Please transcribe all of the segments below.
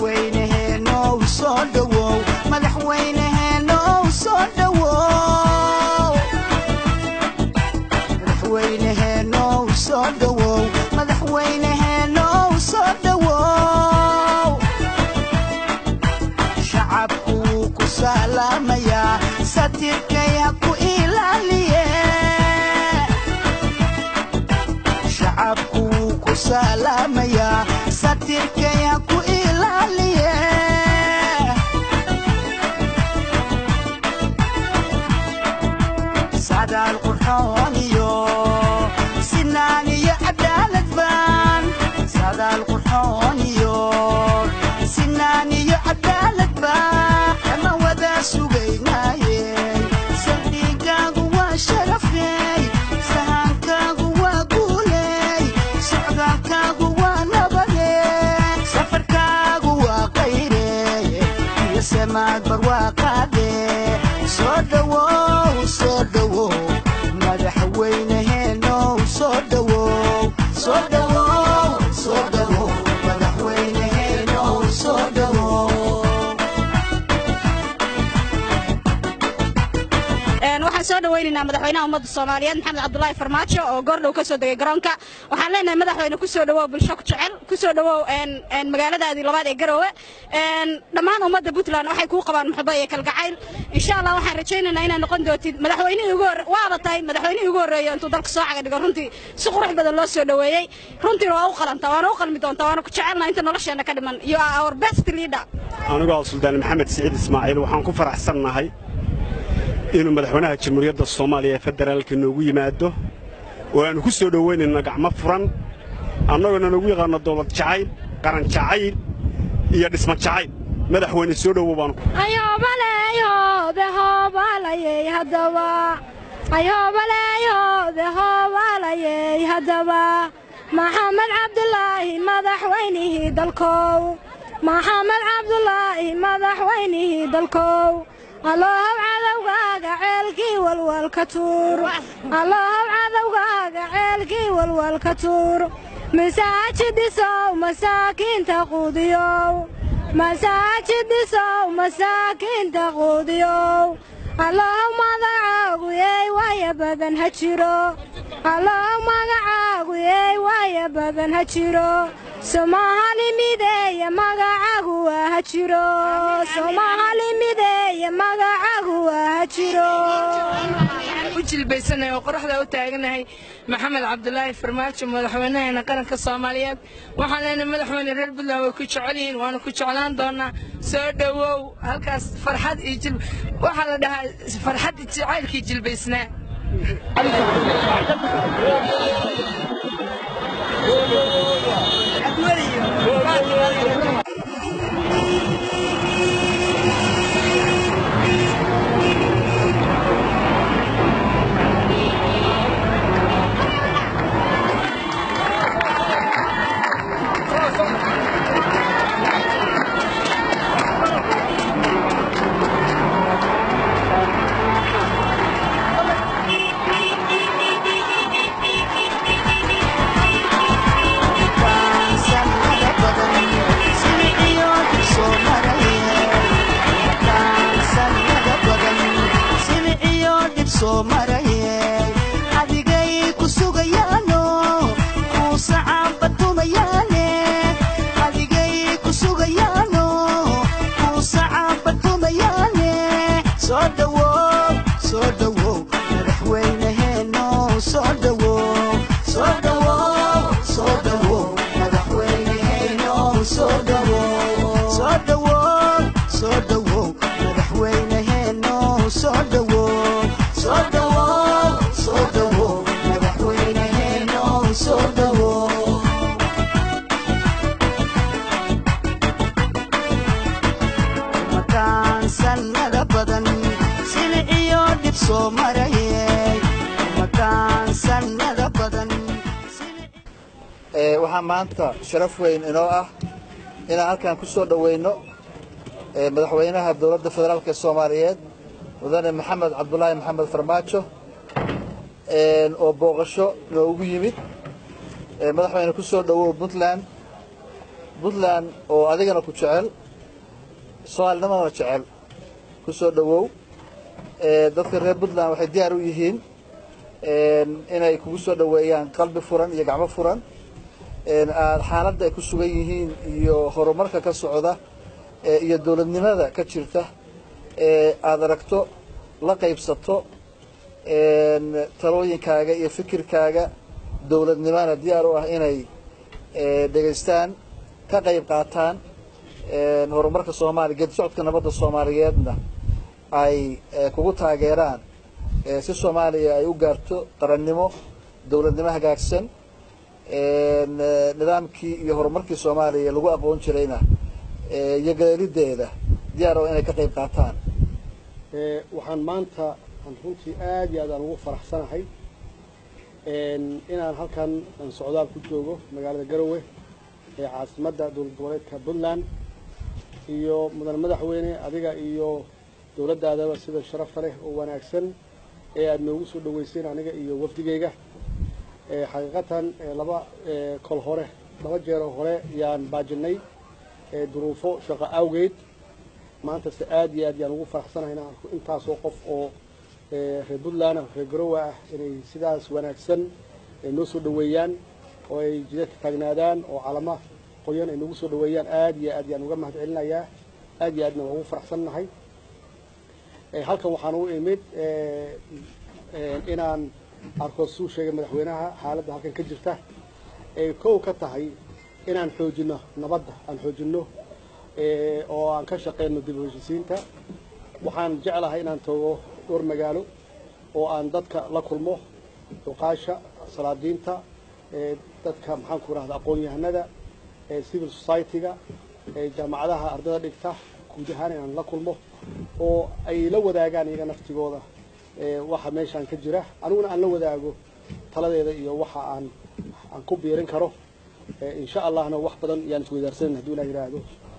madaxweyneheenow soo dhowow madaxweyneheenow soo dhowow madaxweyneheenow soo dhowow madaxweyneheenow soo dhowow shacabku wuu ku salaamayaa satirkay ha ku ilaaliye shacabku wuu ku salaamayaa satirkay ha ku ilaaliye sadaal qurxoon iyo sinaan iyo cadaalad baan sadaal qurxoon iyo sinaan iyo cadaalad baan kama wada sugaynaaye saldhigaagu waa sharafey sahankaagu waa guuley socdaalkaagu waa nabade safarkaagu waa qayre iyo samaad barwaaqaade soo dhowow soo dhowow madaxweyneheenow soo dhowow soo dhowow soo dhowow madaxweyneheenow soo dhowow waxaan soo dhawaynaynaa madaxweynaha ummadda soomaaliyeed maxamed cabdulaahi farmaajo oo goordhow ka soo degay garoonka waxaan leenahay madaxweyne ku soo dhawow bulsho ku jecel ku soo dhawow magaaladaadii labaad ee garoowe dhammaan ummadda puntland waxay kuu qabaan muxubo iyo kalgacayl insha allah waxaan rajaynaynaa inaad noqon doontid madaxweynihii ugu horre waaba tahay madaxweynihii ugu horreeya intuu dalka soo caga dhigo runtii si qurux badan loo soo dhoweeyey runtiina waa u qalantaa waana u qalmi doontaa waana ku jecelnaa inta nolosheenna ka dhiman you are our best leader anigoo suldaan maxamed siciid ismaaciil waxaan ku faraxsannahay inuu madaxweynaha jamhuuriyadda soomaaliya ee federaalka noogu yimaado oo aannu ku soo dhowaynayno gacmo furan annagoona nagu yaqaanno dowlad jacayl qaran jacayl iyo dhisma jacayl madaxweyne soo dhowow baanu ayhoobaleeyhoode hoobalayey haddaba ayhoobaleeyhoode hoobalayey haddaba maxamed cabdulaahi madaxweynihii dalkow maxamed cabdulaahi madaxweynihii dalkow allohow cadowgaaga ceelkii walwalka tuur allohow cadowgaaga ceelkii walwalka tuur masaajidisow masaakiinta quudiyow masaajidisow masaakiinta quudiyow allohow magacaagu yeey waaya badan ha jiro allohow magacaagu yeey waaya badan ha jiro soomahali mideeye magacaagu waa ha jiro soomahali mideeye magacaagu waa ha jiro u jilbaysanahay oo qoraxda u taaganahay maxamed cabdulaahi farmaajo madaxweynaheena qaranka soomaaliyeed waxaan leenahay madaxweyne reer puntland way ku jecel yihiin waana ku jeclaan doonaa soo dhowow halkaas farxad iyo jil waxaa la dhahaa farxad jacaylkii jilbaysnaa adigay ku sugayaano kuu sacaabatumayaane adigay ku sugayaano kuu sacaabatumayaane soo dhowow soo dhowow madaxweyneheeno soo dhowow soo dhowow soo dhowow madaxweyneheeno soo dhowow soo dhowow soo dhowow madaxweyneheeno soo dhowow soo dhowow soo dhowow madaxweyneheeno soo dhowow makaan sannada badan silic iyo dhib soo marayey makaan sannada badan Ee, waxaa maanta sharaf weyn inoo ah inaan halkan ku soo dhoweyno ee, madaxweynaha dowladda federaalk ee soomaaliyeed mudane maxamed cabdulaahi maxamed farmaajo ee, oo booqasho noogu yimid ee, madaxweyne ku soo dhowow puntland puntland oo adigana ku jecel soomaalinimadana jecel ku soo dhowow dadka reer puntland waxay diyaar u yihiin inay kugu soo dhoweeyaan qalbi furan iyo gacmo furan aad xaaladda ay ku sugan yihiin iyo horumarka ka socda iyo dowladnimada ka jirta aada aragto la qaybsato talooyinkaaga iyo fikirkaaga dowladnimana diyaar u ah inay dhegaystaan ka qayb qaataan horumarka soomaaliya geedi socodka nabadda soomaaliyeedna ay kugu taageeraan si soomaaliya ay u gaarto qarannimo dowladnimo hagaagsan nidaamkii iyo horumarkii soomaaliya lagu aqoon jirayna iyo galeelideeda diyaar oo inay ka qayb qaataan waxaan maanta aan runtii aad iyo aad aan ugu faraxsanahay inaan halkan aan socdaal ku joogo magaalada garowe ee caasimadda dowlad goboleedka puntland iyo mudan madaxweyne adiga iyo dowladdaadaba sida sharafta leh oo wanaagsan ee aada noogu soo dhaweyseen aniga iyo wafdigeyga xaqiiqatan laba kol hore laba jeero hore yaan baajinay duruufo shaqo awgeed maantase aada iyo aad yaan ugu faraxsanahay inaan arko intaasoo qof oo reer puntland reer garowe ah inay sidaas wanaagsan noo soo dhaweeyaan oo ay jidadka taagnaadaan oo calama qoyan ay nagu soo dhaweeyaan aada iyo aad yaan uga mahad celinayaa aada iyo aadna waan ugu faraxsannahay halkan waxaan u imid inaan arko suu sheegay madaxweynaha xaaladda halkan ka jirta ay kow ka tahay inaan xoojino nabadda aan xoojino oo aan ka shaqeyno dib u heshisiinta waxaan jeclahay inaan tago dhowr magaalo oo aan dadka la kulmo duqaasha salaadiinta dadka maxaanku rahda aqoon-yahanada civil society-ga jaamacadaha ardada dhigta guud ahaan inaan la kulmo oo ay la wadaagaan iyaga naftigooda waxa meeshaan ka jira aniguna aan la wadaago taladeeda iyo waxa aan aan ku biirin karo insha allahna wax badan yaan isweydaarsanan haduu ilah yidhaahdo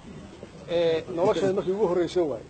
nolosheeda markii ugu horreysa waayo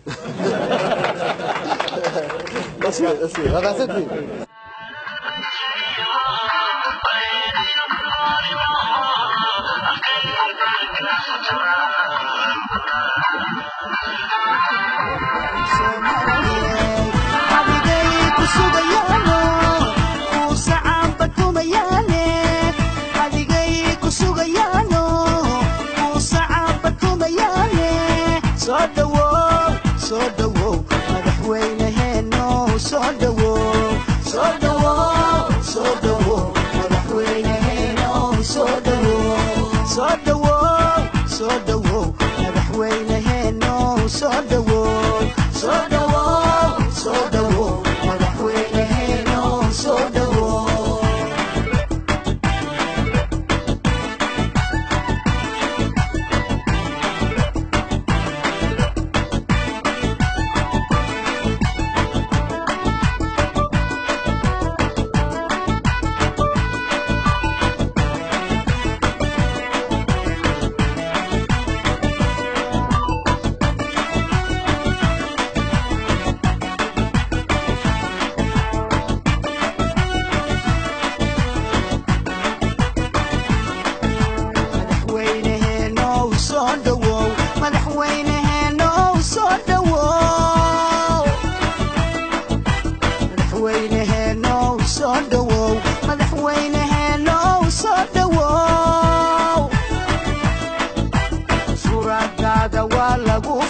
lagu